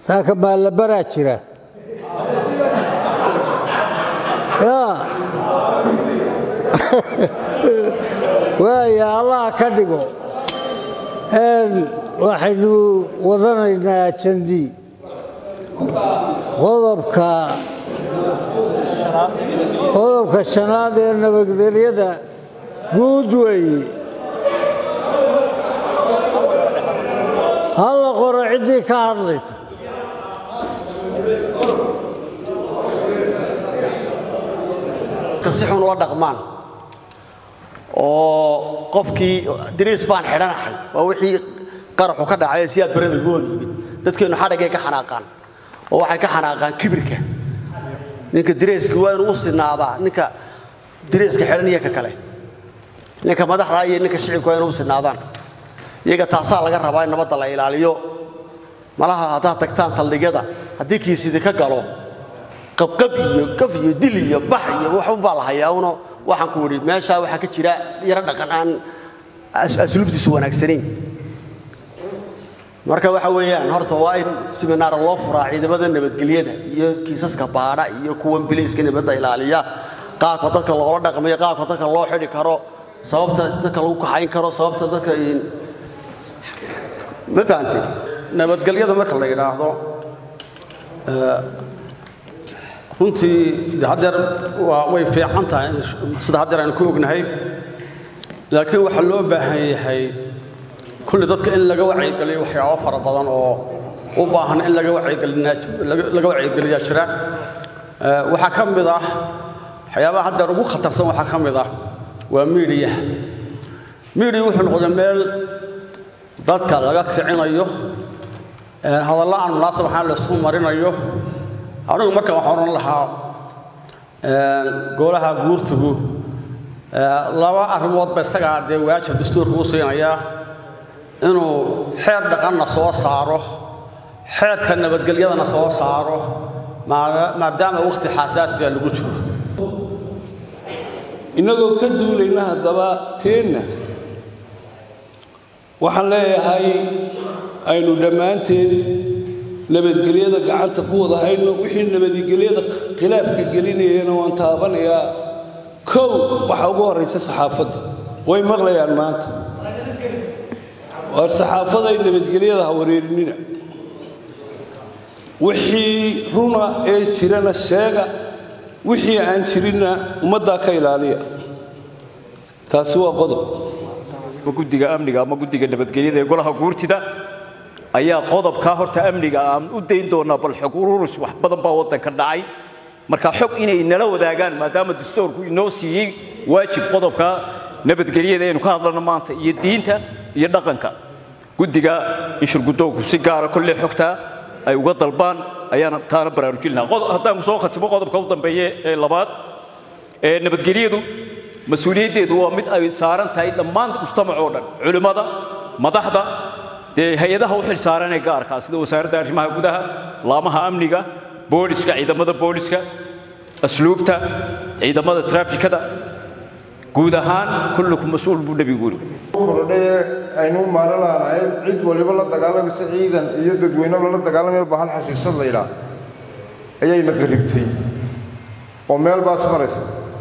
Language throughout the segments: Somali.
saaka maallabaraa jira yaa waaya allaha ka dhigo waxaynu wadanaynaa jandi qodobka qodobka shanaad ee nabadgelyada guud weeye halla qoro ciddii ka hadlaysa si xun ula dhaqmaan oo qofkii dariis baan xidhanahay waa wixii qaraxu ka dhacay siyaad barada gooda yimid dadkeennu xadhagay ka xanaaqaan oo waxay ka xanaaqaan kibirka ninka dareeska waa inuu u sinaadaa ninka dareeska xidhan iyo ka kale ninka madaxda iyo ninka shicibka waa inuu u sinaadaan iyaga taasaa laga rabaa in nabadda la ilaaliyo malaha haddaad tagtaan saldhigyada haddii kiisidi ka galo qabqab iyo gaf iyo dil iyo bax iyo waxunbaa la hayaa uno waxaan ku idhi meeshaa waxaa ka jira yaro dhaqan aan asluubtiisu wanaagsanayn marka waxa weeyaan horta waa in siminaar loo furaa ciidamada nabadgelyada iyo kiisaska baadha iyo kuwan bilayska nabadda ilaaliya qaabka dadka loola dhaqmayo qaabka dadka loo xidhi karo sababta dadka lagu kaxayn karo sababta dadka ma fahantay nabadgelyada marka la yidhaahdo runtii de haddeer waa way fiican tahay sida haddeer aynu ku ognahay laakiin waxaa loo baahan yahay kulli dadka in laga wacyigeliyo waxyaabo fara badan oo u baahan in laga wacyigelilaga wacyigeliyaa jira waxaa ka mid ah waxyaabaha haddeer ugu khatarsan waxaa ka mid ah waa miidiyaha miidiya wuxuu noqday meel dadka laga kicinayo hadallo aan munaasab ahaan laysku marinayo anigu marka waxaan odhan lahaa golaha guurtigu laba arrimoodba isagaa dee waajib dastuurka u siinayaa inuu xeer dhaqanna soo saaro xeerka nabadgelyadana soo saaro maadaama wakhti xasaasiya lagu jiro innagoo ka duulayna haddaba teenna waxaan leeyahay aynu dhammaanteed nabadgelyada gacanta ku wada hayno wixii nabadgelyada khilaafka gelinayana waan taabanayaa kow waxaa ugu horraysa saxaafadda way maqlayaan maanta waar saxaafaday nabadgelyada ha wareerinina wixii runa ee jirana sheega wixii aan jirinna ummaddaa ka ilaaliya taasi waa qodob guddiga amniga ama guddiga nabadgelyada ee golaha guurtida ayaa qodobkaa horta amniga aan u dayn doonaa bal xog ururus wax badan baa waddanka dhacay marka xog inay nala wadaagaan maadaama dastuurku inoo siiyey waajib qodobka nabadgelyada aynu ka hadlano maanta iyo diinta iyo dhaqanka guddiga inshurguddoonku si gaara kolley xogtaa ay uga dalbaan ayaana taana baraarujin lahaa haddaan soo khatimo qodobka u dambeeye ee labaad ee nabadgelyadu mas-uuliyaddeedu waa mid ay saaran tahay dhammaan mujtamac oo dhan culimmada madaxda dee hay-adaha u xil saaran ee gaarkaa sida wasaaradda arrimaha gudaha laamaha amniga booliska ciidamada booliska asluubta ciidamada traafikada guud ahaan kullukum mas-uul buu nebigu yidhi kordhaye aynu maalan laanahayd cid waliba la dagaalamaysa ciidan iyo dadweyne lala dagaalamaya bahal xashiishad la yidhaah ayayna qaribtay oo meel baas maraysa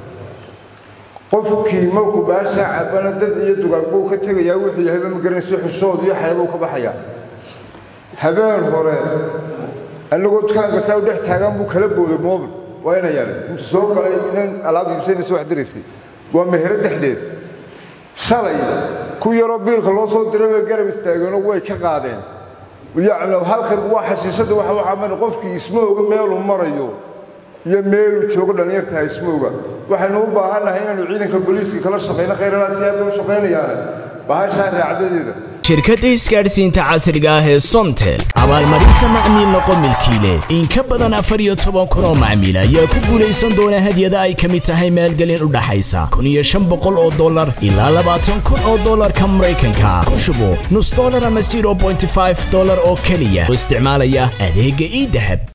qofkii markuu baashaa cabana dad iyo dugaagbuu ka tegayaa wuxuu yahayba ma garanayso xushood iyo xayabuu ka baxayaa habeen hore annagoo dukaanka saa u dhex taagan buu kala booday moobil waa ina yaala intuu soo galay inan alaab iibsanaysa wax diraysay waa mehero dhexdeed shalay ku yaroo biilka loo soo diray way garab istaageenoo way ka qaadeen yacni halkan waa xashiishadda waxa waxaa mari qofkii ismooga meeluu marayo iyo meeluu joogo dhallinyartaha ismooga waxaynu u baahannahay inaanu ciidanka booliiska kala shaqayno khayralaas aad u shaqaynayaane bahashaa raacdadeeda shirkadda isgaadhsiinta casriga ah ee somtel abaalmarinta macmiil noqo milkiile in ka badan afar iyo toban kun oo macmiil ayaa ku guulaysan doona hadyada ay ka mid tahay maalgelin u dhaxaysa kun iyo shan boqol oo dollar ilaa labaatan kun oo dollarka maraykanka ku shubo nus dollar ama zero bointy five dollar oo keliya oo isticmaalaya adeegga ii dahab